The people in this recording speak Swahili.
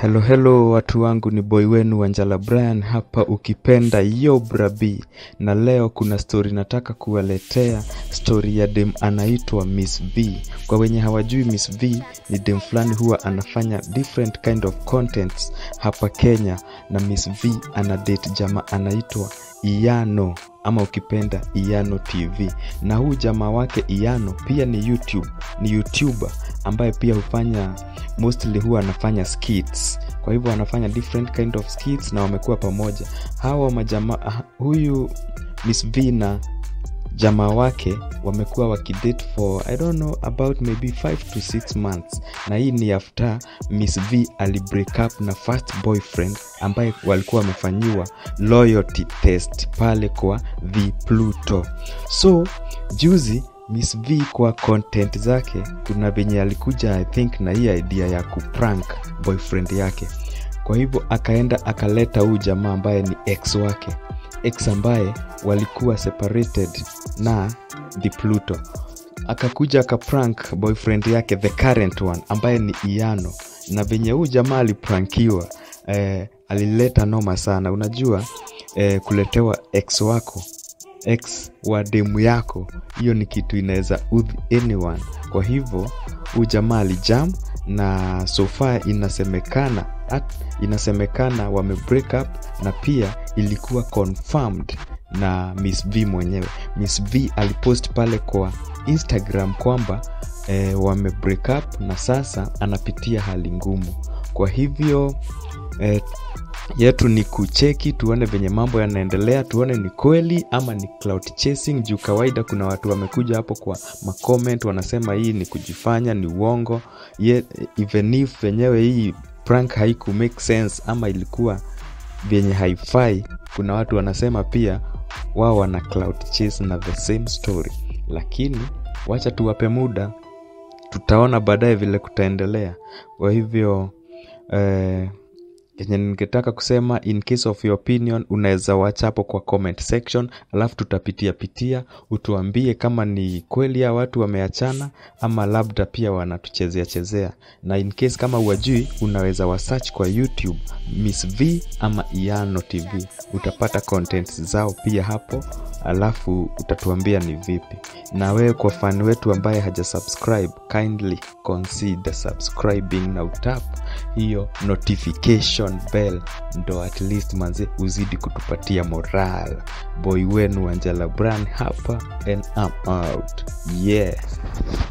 Hello hello watu wangu ni boy wenu Wanjala Brian hapa ukipenda yo brabi na leo kuna story nataka kuwaletea story ya dem anaitwa Miss V. Kwa wenye hawajui Miss V ni dem fulani huwa anafanya different kind of contents hapa Kenya na Miss V ana date jamaa anaitwa Iyano ama ukipenda Iyano TV na huu jamaa wake Iyano pia ni YouTube, ni YouTuber ambaye pia hufanya mostly huwa anafanya skits kwa hivyo anafanya different kind of skits na wamekuwa pamoja hawa majama huyu Miss V na jamaa wake wamekuwa wakidate for i don't know about maybe 5 to 6 months na hii ni after Miss V alibreak up na first boyfriend ambaye walikuwa wamefanyiwa loyalty test pale kwa The Pluto so juzi Miss V kwa content zake kuna venye alikuja I think na hii idea ya kuprank boyfriend yake kwa hivyo akaenda akaleta huu jamaa ambaye ni ex wake ex ambaye walikuwa separated na the Pluto akakuja akaprank boyfriend yake the current one ambaye ni Iyano na venye huu jamaa aliprankiwa eh, alileta noma sana unajua eh, kuletewa ex wako ex wa demu yako hiyo ni kitu inaweza udhi anyone kwa hivyo huu jamaa alijam na sofa inasemekana at, inasemekana wame break up na pia ilikuwa confirmed na Miss V mwenyewe Miss V alipost pale kwa Instagram kwamba eh, wame break up na sasa anapitia hali ngumu kwa hivyo eh, yetu ni kucheki tuone venye mambo yanaendelea tuone ni kweli ama ni cloud chasing juu kawaida kuna watu wamekuja hapo kwa macomment wanasema hii ni kujifanya ni uongo Ye, even if wenyewe hii prank haiku make sense ama ilikuwa vyenye haifai kuna watu wanasema pia wao wana cloud chase na the same story lakini wacha tuwape muda tutaona baadaye vile kutaendelea kwa hivyo eh, kenye ningetaka kusema in case of your opinion unaweza wacha hapo kwa comment section alafu tutapitia pitia utuambie kama ni kweli ya watu wameachana ama labda pia wanatuchezea chezea na in case kama uwajui unaweza wasearch kwa youtube miss v ama iano tv utapata content zao pia hapo alafu utatuambia ni vipi na wewe kwa fan wetu ambaye haja subscribe kindly consider subscribing na utap hiyo notification bell ndo at least manze uzidi kutupatia moral boy wenu Angela Brand hapa and I'm out yeah